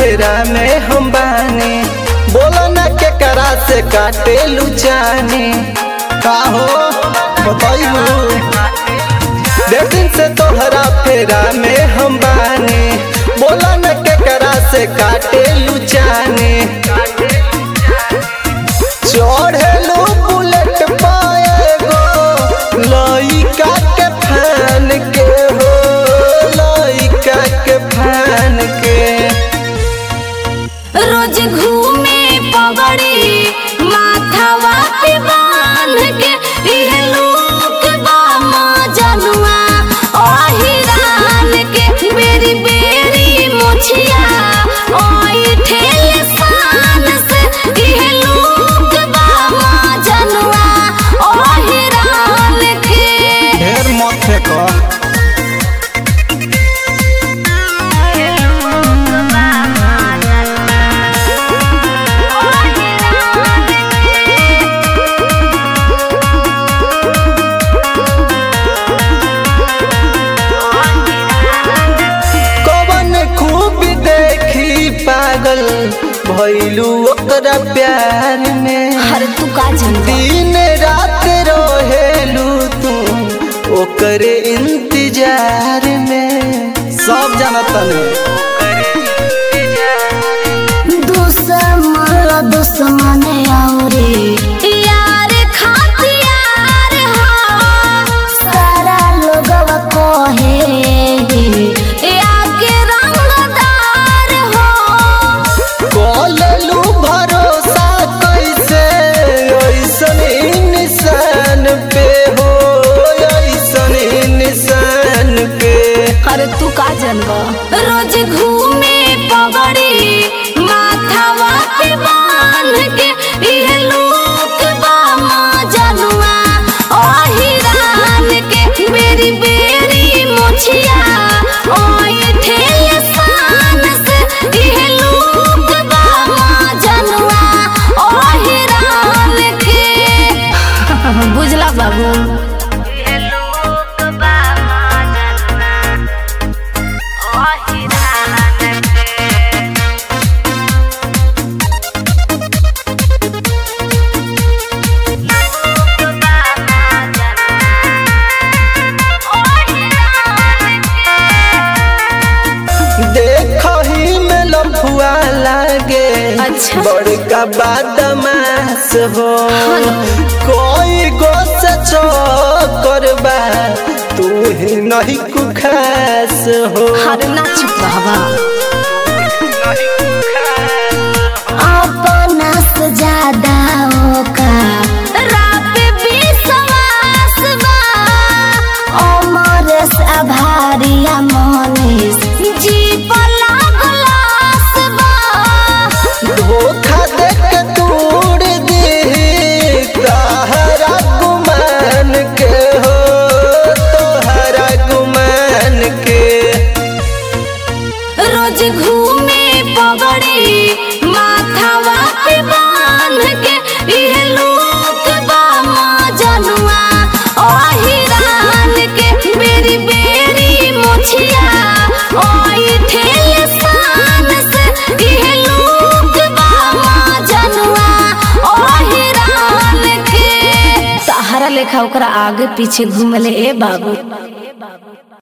फेरा में हम बानी बोला ना के करा से काटे लुचानी का हो बताइबू देख दिन से तोहरा फेरा में हम बानी बोला न के करा से काटे लुचानी चढ़ेलू बुलेट पाए गो लइका के फैन के हो लइका के फैन के रोज घूमे पगड़ी माथावा पे बांध के इहे लोग बा जनुआ ओहिरान के बेरी बेरी मोछिया ओई ठेल शान से इहे लोग बा जनुआ ओहिरान के ढेर मत फेंको कवन खूब देखी पागल भैलू ओकरा प्यार में अरे तू का जनबा दिन रात रहेलू तू ओकरे इंतजार में सब जानता दुश्मन दुश्मन औरे यार खातियार हो सारा लोगवा कहे आगे रंगदार हो कॉललू भरोसा कैसे ऐसन इंसान पे हो ऐसन इंसान पे अरे तू का जनबा रोज घूमे पगड़ी माथावा पे बांध के इहे लोग बा जनुआ ओहिरान के बेरी बेरी मोछिया ओई ठेल शान से इहे लोग बा जनुआ ओहिरान के बुझला बाबू देखही में लफुआ लागे अच्छा। बड़का बादमास हो हाँ। कोई गो से करबा तू ही नहीं कुखास हो अरे ना चुप रहबा अपना से ज्यादा ओका रात विश्वास बा अमरेश आभारिया मनीष जी पला गलास बा धोखा दे के तोड़ दे तहरा गुमान के हो तोहरा गुमान के रोज घूमे पगड़ी माथावा पे बांध के इहे लोग बा जनुआ ओहिरान के बेरी बेरी मोछिया ओई ठेल शान से इहे लोग बा जनुआ ओहिरान के सहारा लेखा ओकरा आगे पीछे घूमले ए बाबू